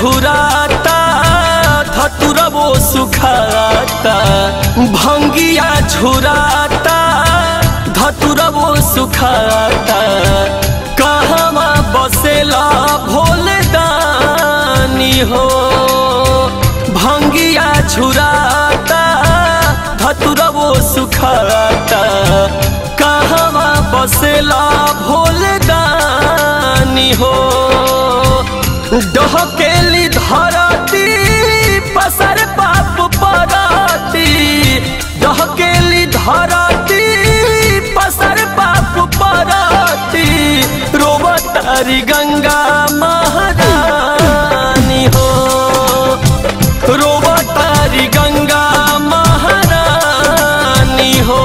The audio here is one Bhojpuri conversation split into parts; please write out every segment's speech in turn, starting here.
झुराता धतुरबो सुखाता भंगिया झुराता धतुरबो सुखाता कहवा बसेला भोले दानी हो भंगिया झुराता धतुरबो सुखाता कहवा बसेला भोले दानी हो डहकेली धरती पसर पाप पराती डहकेली धरती पसर पाप पराती रोवतारी गंगा महारानी हो रोवतारी गंगा महारानी हो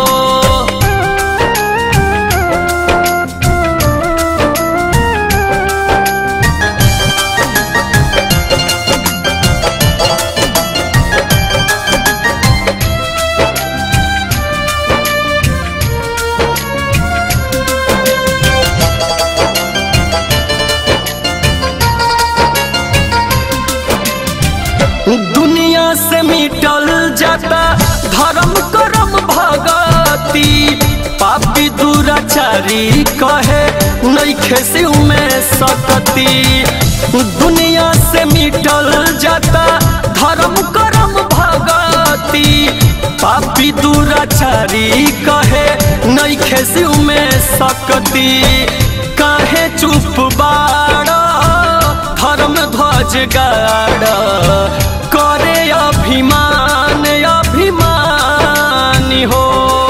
दुनिया से मिटल जाता धर्म करम भगती पापी दुराचारी कहे नैखे शिव में सकती दुनिया से मिटल जाता धर्म करम भगती पापी दुराचारी कहे नैखे शिव में सकती काहे चुप बाड़ा धर्म ध्वज गाड़ा करे अभिमान अभिमानी हो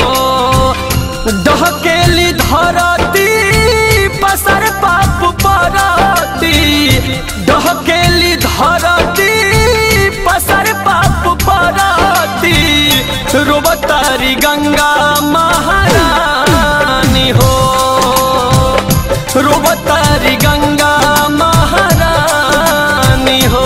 डहकेली धरती पसर पाप पराती डहकेली धरती पसर पाप पराती रोबतारी गंगा महारानी हो रोबतारी गंगा महारानी हो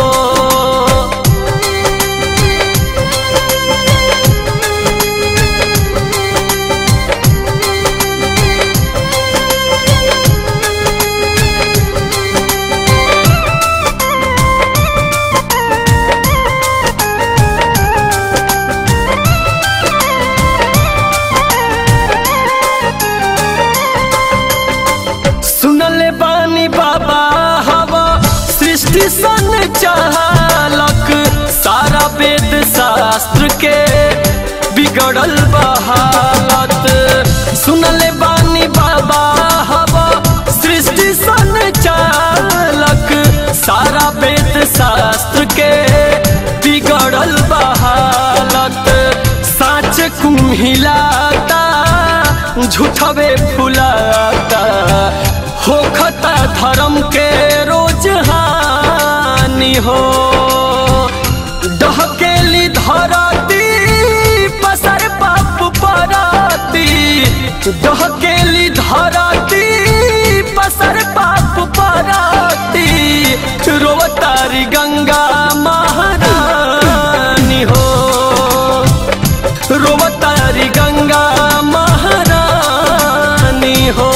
सुनले बानी बाबा हवा सृष्टि सन चालक सारा वेद शास्त्र के बिगड़ल बहालत सुनले बानी बाबा हवा सृष्टि सन चालक सारा वेद शास्त्र के बिगड़ल बहालत साच कुम्हिलाता झूठवे फुलाता होखता धर्म के रोज हानि हो डहकेली धरती पसर पाप पराती डहकेली धरती पसर पाप पराती रोवतारी गंगा महारानी हो रोवतारी गंगा महारानी हो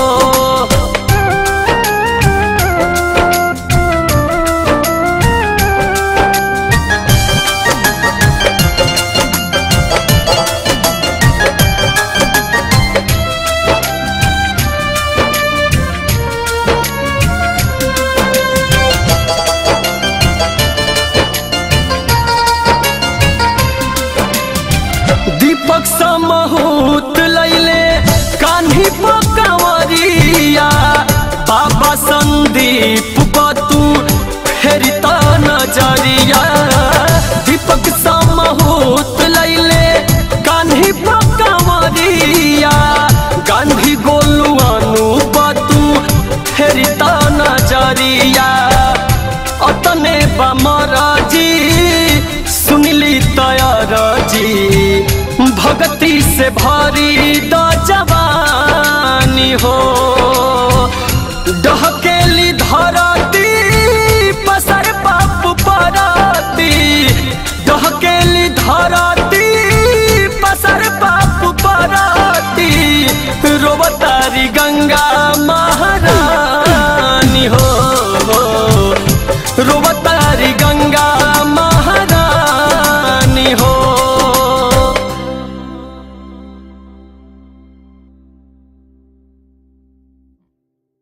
दीपक समहूत लैले कान्ही पकवरिया बाबा संदीप बतू फेरी त नजरिया दीपक समहूत लैले कान्ही पकवरिया गांधी गोलू अनु बतू फेरी त नजरिया अतने बमराजी सुनली तयरजी भक्ति से भरी द जवानी हो